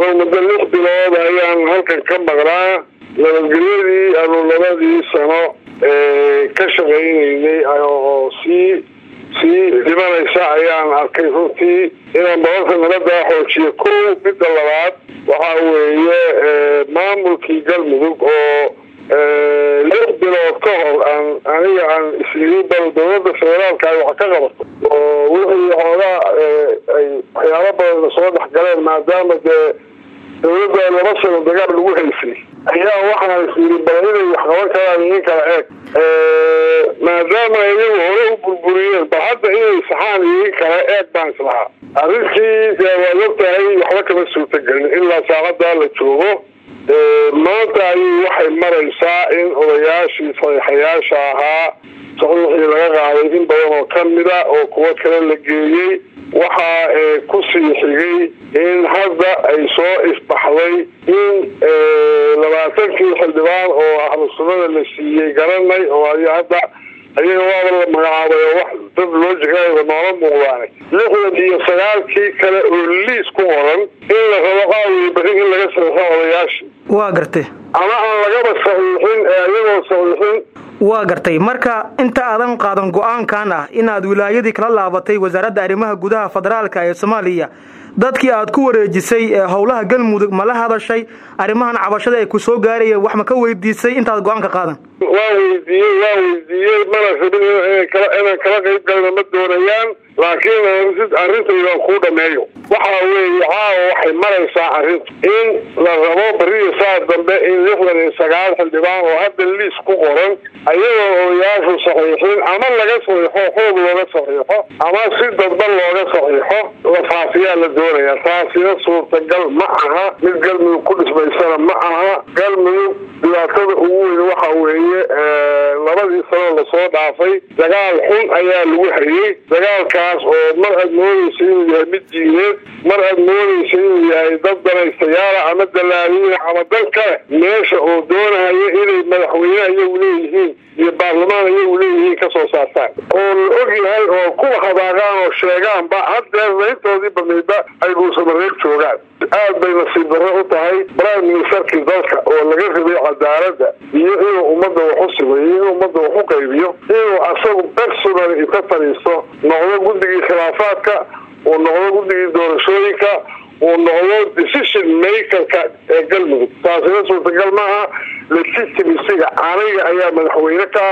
anuu muddo lix bilood ayaan halkan ka maqnaa nabadgelyadii anu labadii sano ka shaqaynaynay oo sii sii dhimanaysa ayaan arkay runtii inaan babalka nabaddaa xoojiyo kow midda labaad waxa weeye maamulkii galmudug oo lix bilood ka hor aan aniga aan isii bal dawladda federaalka ay wax ka qabato oo wixii xoogaa ay waxyaalo badan soo dhex galeen maadaama dee dawladda laba sano dagaal lagu haysay ayaa waxaan isiri bal inay wax qaban karaan idin kala eeg maadaama iyagu hore u burburiyeen bal hadda inay saxaan idin kala eeg baan islahaa arrintii waad ogtahay waxba kama suurtagelin ilaa saacadaa la joogo maanta ayay waxay maraysaa in odayaashii saxiixayaasha ahaa saxiixii laga qaaday in badan oo kamida oo kuwo kale la geeyey waxaa kusii xigay in hadda ay soo isbaxday in labaatankii xildhibaan oo ahlu sunnada la siiyey garanay oo ay hadda ayaga waaba la magacaabay oo wax dad loojigaba noola muuqdaanay lixdan iyo sagaalkii kale oo liis ku qoran in la rabo qaawiye bari in laga saxiixo odayaashii waa gartay ama aan lagaba saxiixin ee iyagoo saxiixin waa gartay marka inta aadan qaadan go-aankan ah inaad wilaayadii kala laabatay wasaaradda arrimaha gudaha federaalka ee soomaaliya dadkii aad ku wareejisay ee howlaha galmudug ma la hadashay arrimahan cabashada ay ku soo gaaraya wax ma ka weydiisay intaad go-aanka qaadan waa weydiiyey waa weydiiyey mana rabin inaan kala qayb galna ma doonayaan laakiin arrintaydan kuu dhameeyo waxa weeye caawa waxay maraysaa arrintu in la rabo beriya saa dambe in lixdan iyo sagaal xildhibaan oo hadda liis ku qoran ayagoo odayaashu saxiixin ama laga saxiixo xoog looga saxiixo ama si dadban looga saxiixo la faafiyaa la doonaya taasina suurtagal ma aha mid galmudug ku dhismaysana ma aha galmudug dhibaatada ugu weyn waxa weeye labadii sano lasoo dhaafay dagaal xun ayaa lagu hayay dagaalkaas oo mar aad moodaysa inuu yahay mid diineed mar aad moodaysa inuu yahay dad danaystayaala ama dalaaliina ama dan kale meesha oo doonaya inay madaxweyne iyagu leeyihiin iyo baarlamaan iyagu leeyihiin kasoo saartaan oo la og yahay oo kuwa habaaqaan oo sheegaanba haddeerna intoodii badnaydba ay dhuusamareeb joogaan aad bay nasiib darro u tahay prime ministerkii dalka oo laga rabay cadaaladda iyo inuu ummadda wax u simayo inuu ummadda wax u qaybiyo inuu asagu personal inta fadhiisto noqdo guddigii khilaafaadka uu noqdo guddigii doorashooyinka uu noqdo decision makerka ee galmudug taasina suurtagal maaha legitimisiga aniga ayaa madaxweyne ka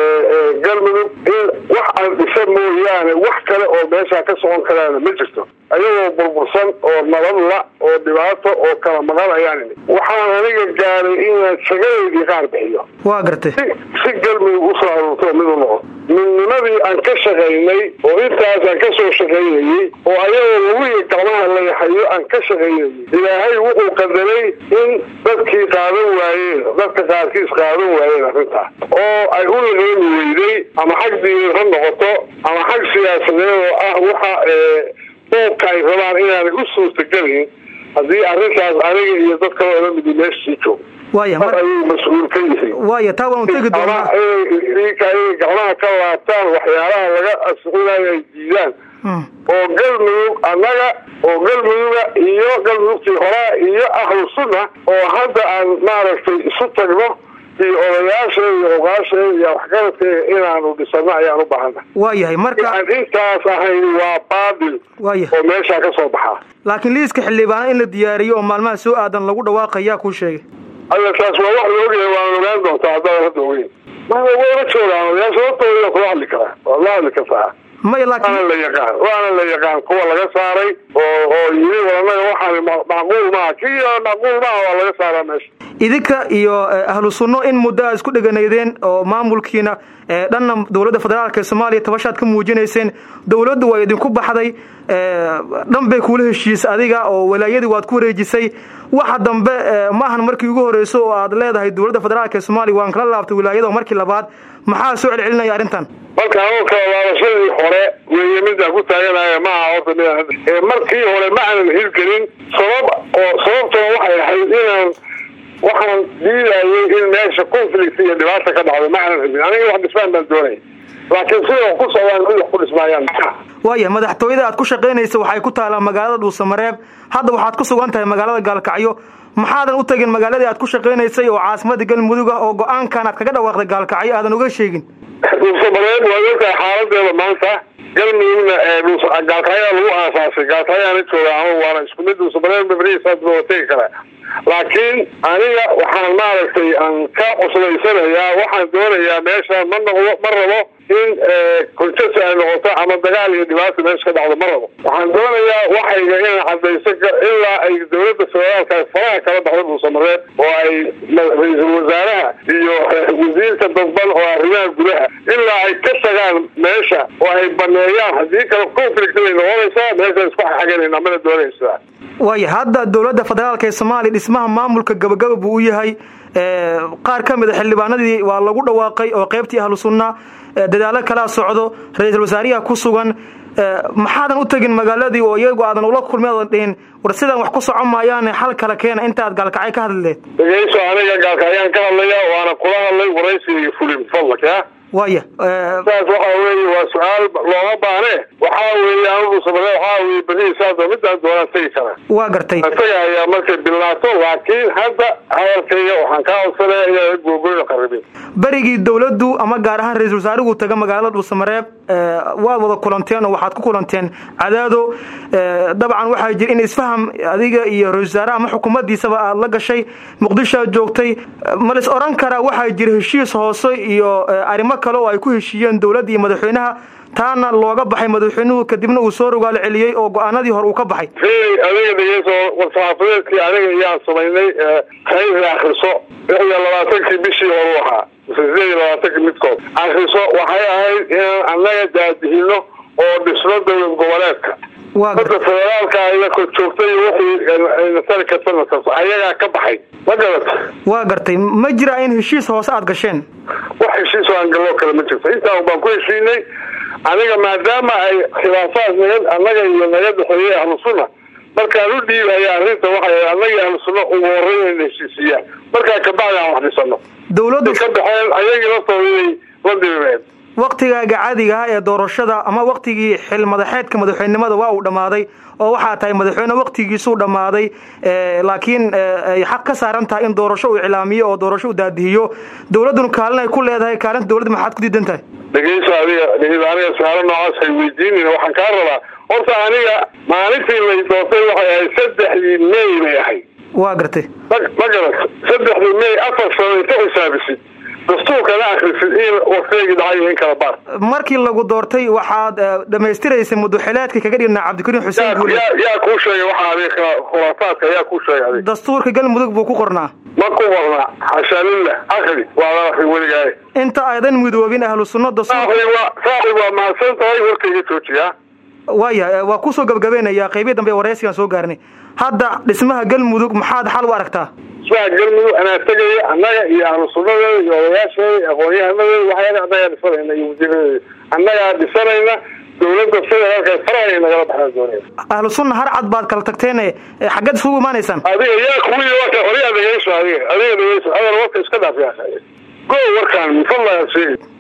ah galmudug in wax aan dhisa mooyaane wax kale oo meeshaa ka socon karaana ma jirto ayagoo burbursan oo nabadla oo dhibaato oo kala maqan ayaan imi waxaan aniga gaaray inaan shagadeydii qaar bixiyo waa gartay si galmudug usoo aruurto mid u noqdo midnimadii aan ka shaqaynay oo intaas aan kasoo shaqaynayey oo ayagoo laguiyo gacmaha layahayo aan ka shaqaynayey ilaahay wuxuu qadaray in dadkii qaadan waayeen dadka qaarkiis qaadan waayeen arrintaas oo ay u laqeeni weyday ama xag diineed ha noqoto ama xag siyaasadeed oo ah waxa boobka ay rabaan inaanay u suurtagelin haddii arrintaas aniga iyo dad kaloo la midi meeshasii joogo waaya mar ayay mas-uul ka yihiin waaya taa waan tegi ama doonaa inay gacmaha ka laabtaan waxyaalaha laga asixinayo ay diidaan oo galmudug annaga oo galmuduga iyo galmudugtii horaa iyo ahlu sunna oo hadda aan maaragtay isu tagno iyo odayaasheeda iyo oqaasheeda iyo waxgaradkeeda inaanu dhisano ayaan u baahana waayahay marka aan intaas ahayn waa baadil waaya oo meeshaa ka soo baxaa laakiin liiska xildhibaan in la diyaariyo oo maalmaha soo aadan lagu dhawaaqayaa kuu sheegay aya taas waa wax la ogyahay waana ogaan doontaa haddaan hadda ogeyn ma wayla joogaan odayaasha hortooda kula hadli karaa waad la hadli kartaa maya waana laakiin la yaqaan waana la yaqaan kuwa laga saaray oo oo yiri walanaga waxaan ma- macquul maaha kii macquul maaha waa laga saaraa meesha idinka iyo eh, ahlu sunno in muddo a isku dheganaydeen oo maamulkiina eh, dhanna dowladda federaalk ee soomaaliya tabashaad ka muujinayseen dowladdu waa idinku baxday eh, dhan bay kuula heshiisay adiga oo walaayadii waad ku wareejisay waxa dambe eh, ma ahan markii ugu horeyso oo aad leedahay dowladda federaalk ee soomaaliya waan kala laabtay wilaayada oo markii labaad maxaa soo celcelinaya arrintan marka anuu kala laabashadii hore weeye midaan ku taaganaya maaha horta midaan hadda ee markii hore ma aanan hirgelin sabab oo sababtuna waxay ahayd inaan waxaan diidayay in meesha conflict iyo dhibaata ka dhacdo ma aanan rabin aniga wax dhismaan baan doonaya laakiin sida wax ku socdaan mid wax ku dhismaayaan maa waaya madaxtooyada aad ku shaqaynaysa waxay ku taalaa magaalada dhuusamareeb hadda waxaad ku sugan tahay magaalada gaalkacyo maxaadan u tegin magaaladii aad ku shaqaynaysay oo caasimada galmudug ah oo go-aankan aad kaga dhawaaqday gaalkacyo aadan uga sheegin dhuusamareeb waa ogtahay xaaladeeda maanta galmudugna gaalkacyaa lagu aasaasay gaalkacyaana jooga ama waana isku mid dhuusamareeb mabrihiisaad waa tegi karaa laakiin aniga waxaan maaragtay aan ka cuslaysanayaa waxaan doonayaa meeshaan ma noqdo ma rabo in konjasi ay noqoto ama dagaal iyo dhibaata meesha ka dhacdo ma rabo waxaan doonayaa waxayga inaan cadayso ilaa ay dawladda federaalka faraha kala baxdo dhuusamareeb oo ay ra-iisul wasaaraha iyo wasiirka dadban oo arrimaha gudaha ilaa ay ka tagaan meesha oo ay baneeyaan haddii kale conflict bay noqonaysaa meeshaan isku xaganayna mana doonaysaa waaya hadda dowladda federaalka ee soomaaliya dhismaha maamulka gabagaba buu u yahay qaar ka mida xildhibaanadii waa lagu dhawaaqay oo qaybtii ahlu sunna dadaalo kalaa socdo ra-iisul wasaariyaha ku sugan maxaadan u tegin magaaladii oo iyagu aadan ula kulmi aadan dhihin war sidaan wax ku socon maayaane xal kala keena intaad gaalkacyo ka hadli leed dhegeyso aniga gaalkacyaan ka hadlaya waana kula hadlay waraysiga fulin fadlak ya waya saas waxa weeye waa su-aal looma baane waxaa weeye anugu samare waxaa weye berihiisaado midaan doonaan tegi karaa waa gartay isaga ayaa markay bilnaato laakiin hadda hadalkayga waxaan kaa codsanaya inaa googoyna qaribin berigii dowladdu ama gaar ahaan ra-isul wasaarigu taga magaalada dhuusamareeb waad wada kulanteen oo waxaad ku kulanteen cadaado dabcan waxaa jira in isfaham adiga iyo ra-isul wasaaraha ama xukuumaddiisaba aad la gashay muqdishoad joogtay ma lis oran karaa waxaa jira heshiis hoose iyo arrimo kale oo ay ku heshiiyeen dowladda iyo madaxweynaha taana looga baxay madaxweynuhu kadibna uu soo rogaalo celiyey oo go-aanadii hore uu ka baxay adiga dhegeyso war-saxaafadeedkii aniga iyaan samaynay khayri akriso lix iyo labaatankii bishii horu ahaa sideed iyo labaatankii midkood akriso waxay ahayd inaan annaga daadihino oo dhisno dowlad goboleedka hadda federaalka aya kor joogtay wixii nasari karta nasarto ayagaa ka baxay ma garata waa gartay ma jira in heshiis hoose aada gasheen wax heshiis oo aan galloo kale ma jirto intaan baan ku heshiinay aniga maadaama ay khilaafaad naga annaga iyo naga dhexeeyey ahlu sunna markaan u dhiibaya arrinta waxay annaga ahlu sunna ugu horreyn inay heshiisiiyaan markaa kabacdi aan wax dhisano dowladdu ka baxeen ayagii laftooda inay la diribeen waktigaaga caadiga ah ee doorashada ama waktigii xil madaxeedka madaxweynenimada waa uu dhammaaday oo waxaa tahay madaxweyne waktigiisuu dhammaaday laakiin ay xaq ka saaran tahay in doorasho uu iclaamiyo oo doorasho u daadihiyo dowladduna kaalin ay ku leedahay kaalinta dowladda maxaad ku diidan tahay dhegeyso adiga aniga su-aalo noocaas hay weydiinin waxaan kaa rabaa horta aniga maalintii lay doortay waxay ahayd saddexdii may bay ahayd waa gartay ma ma garato saddexdii may afar sano inta xisaabisid dastuurkana akrisid in waktigii dhacay in kala baar markii lagu doortay waxaad dhamaystiraysay muduxileedka kaga dhigna cabdikariim xuseen guule yaa kuu sheegay waxa adiga khulaafaadka yaa kuu sheegay adiga dastuurka galmudug buu ku qornaa ma ku qornaa xashaa lillah akri waa la akri weligaaye inta aydan midoobin ahlu sunna dastuur saaxib waa mahadsan tahay warkayga joojiya waaya waa kusoo gabagabeynaya qaybii dambe waraysigaan soo gaarnay hadda dhismaha galmudug maxaad xal u aragtaa dhismaha galmudug anaa tegaya annaga iyo ahlu sunnadeeda iyo odayaasheeda aqoon-yahanadeeda waxyaala annagaa dhisanayna iyo wasiiradeeda annagaa dhisanayna dowladda federaalka farahay nagala baxaan doonaya ahlu sunna har cad baad kala tagteen xaggeed isugu imaanaysaan adiga yaa kuwii warka horiyaa dhegeyso adiga adiga dhegeyso adal warka iska dhaaf yaa go warkaan min fadlaha sheegi